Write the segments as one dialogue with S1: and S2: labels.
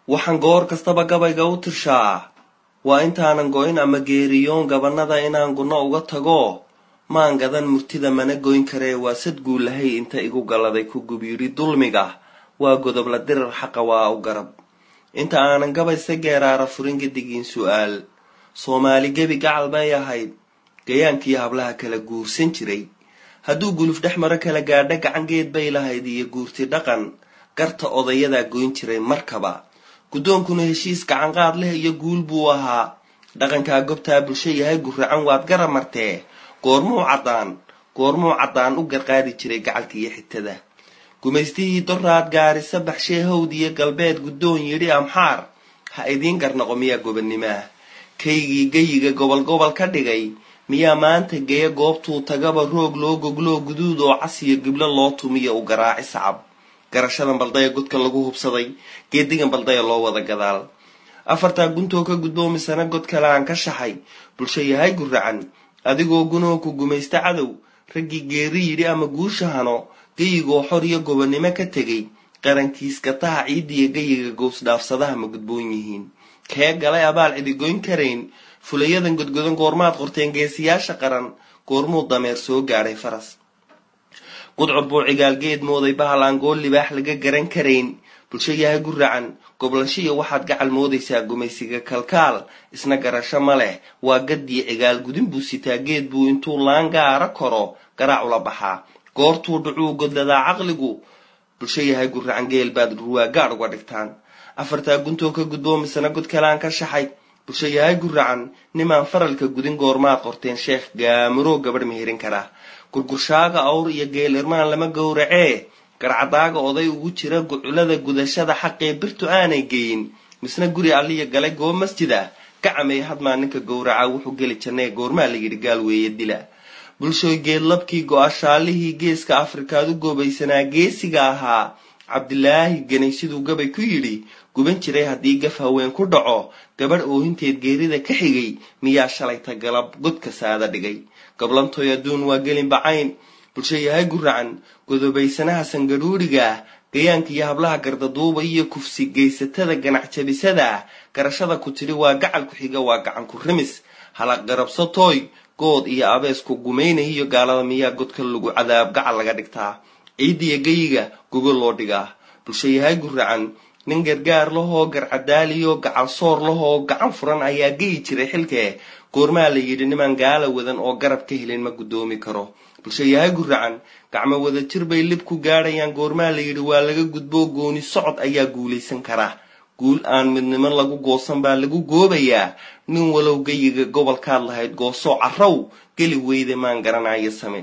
S1: waxaan goor kastaba gabayga u tirshaa waa intaanan go-in ama geeriyoon gabanada inaan gunno uga tago maan gadan murtida mana goyn karee waa sad guulahay inta igu galladay ku gubyidhi dulmiga waa godobla dirar xaqa waa u garab inta aanan gabayse geeraara furin gedigiin su-aal soomaali gebi gacal bay ahayd gayaankii hablaha kala guursan jiray hadduu guluf dhex maro kala gaadho gacangeed bay lahayd iyo guurti dhaqan garta odayadaa goyn jiray markaba guddoonkuna heshiis gacanqaad leh iyo guul buu ahaa dhaqankaa gobtaa bulsho yahay guracan waad gara martee goormuu caddaan goormuu caddaan u garqaadi jiray gacalka iyo xitada gumaystihii doraad gaarisa baxshee hawd iyo galbeed guddoon yidhi amxaar ha idiin garnaqo miyaa gobanimaah kaygii geyiga gobol gobol ka dhigay miyaa maanta geeya goobtuu tagaba roog loo gogloo guduud oo cas iyo giblo loo tumiyo u garaaci sacab garashadan baldaya godka lagu hubsaday geedigan baldaya loo wada gadaal afartaa guntoo ka guddoomisana god kale aan ka shaxay bulsho yahay guracan adigoo gunoo ku gumaysta cadow raggii geeri yidhi ama guusha hano geyigoo xor iyo gobonnimo ka tegay qarankiiskataha ciidiyo geyiga gowsdhaafsadaha ma gudboon yihiin kee galay abaal cidigoyn karayn fulayadan godgodan goormaad qorteen geesiyaasha qaran goormuu dameer soo gaadhay faras gudcur buu cigaalgeed mooday bahal aan gool libaax laga garan karayn bulsho yahay guracan goblanshiya waxaad gacal moodaysaa gumaysiga kalkaal isna garasho ma leh waa gaddii cigaal gudin buu sitaa geed buu intuu laangaara koro garaac ula baxaa goortuu dhucuu godladaa caqligu bulsho yahay guracan geel baad ruwaa gaadh uga dhigtaan afartaa guntoo ka gudboomisana god kalaan ka shaxay bulsho yahay guracan nimaan faralka gudin goormaad qorteen sheekh gaamaroo gabadh meherin karaa gurgurshaaga awr iyo geel irmaan lama gowracee garcadaaga oday ugu jira guculada gudashada xaqee birtu aanay geyin misna guri alliya galay goob masjid ah gacamay hadmaa ninka gowraca wuxuu geli jannee goormaa la yidhi gaal weeye dila bulshooy geedlabkii go-ashaalihii geeska afrikaad u goobaysanaa geesiga ahaa cabdilaahi ganay siduu gabay ku yidhi guban jiray haddii gaf haween ku dhaco gabadh oohinteed geerida ka xigay miyaa shalayta galab godka saada dhigay gablantoy adduun waa gelin bacayn bulsho yahay guracan godobaysanaha sangadhuuriga ah gayaanka iyo hablaha gardaduuba iyo kufsi geysatada ganac jabisada ah garashada ku tidhi waa gacal ku xiga waa gacan ku rimis halaq garabsatooy good iyo abeesku gumaynaya iyo gaalada miyaa godka lagu cadaab gacal laga dhigtaa ciidiyo geyiga gogol loo dhigaa bulsho yahay guracan nin gargaar lahoo garcadaaliyo gacal soor lahoo gacan furan ayaa geyi jiray xilkee goormaa la yidhi nimaan gaala wadan oo garab ka helin ma guddoomi karo bulsho yahay guracan gacmo wada jir bay lib ku gaadhayaan goormaa la yidhi waa laga gudboo gooni socod ayaa guulaysan karaa guul aan midnimo lagu goosan baa lagu goobayaa nin walow geyiga gobolkaad lahayd goosoo carrow geli weyde maan garanayo same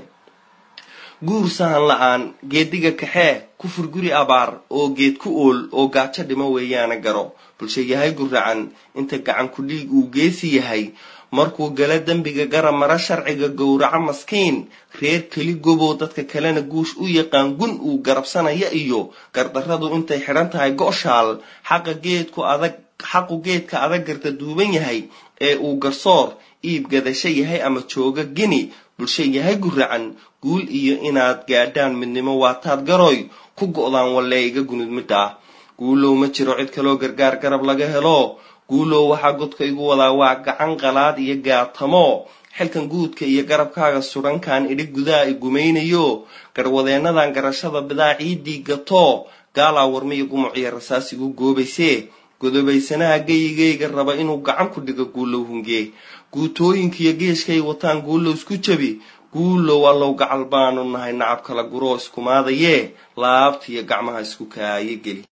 S1: guur sahan la-aan geediga kaxee ku furguri abaar oo geed ku ool oo gaajo dhimo weeyaana garo bulsho yahay guracan inta gacan ku dhiig uu geesi yahay markuu gala dembiga garab mara sharciga gowraco maskiin reer keli gobow dadka kalena guush u yaqaan gun uu garabsanaya iyo gardarradu intay xidhan tahay go-shaal xaqa geedku adag xaqu geedka adag garta duuban yahay ee uu garsoor iib gadasho yahay ama jooga gini bulsho yahay guracan guul iyo inaad gaadhaan midnimo waataad garoy ku go-daan wallee iga gunud midhaa guulow ma jiro cid kaloo gargaar garab laga helo guulow waxaa godka igu wadaa waa gacan qalaad iyo gaatamo xilkan guudka iyo garabkaaga surankan idhi gudaa i gumaynayo garwadeennadan garashada bidaa ciiddii gato gaalaa warmiyo gumuciyo rasaas igu goobaysee godobaysanaha geyigayga raba inuu gacan ku dhigo guulow hungee guutooyinkiiyo geeshkay wataan guulow isku jabi guulow allow gacal baanu nahay nacab kala guroo iskumaadayee laabtiyo gacmaha isku kaayo geli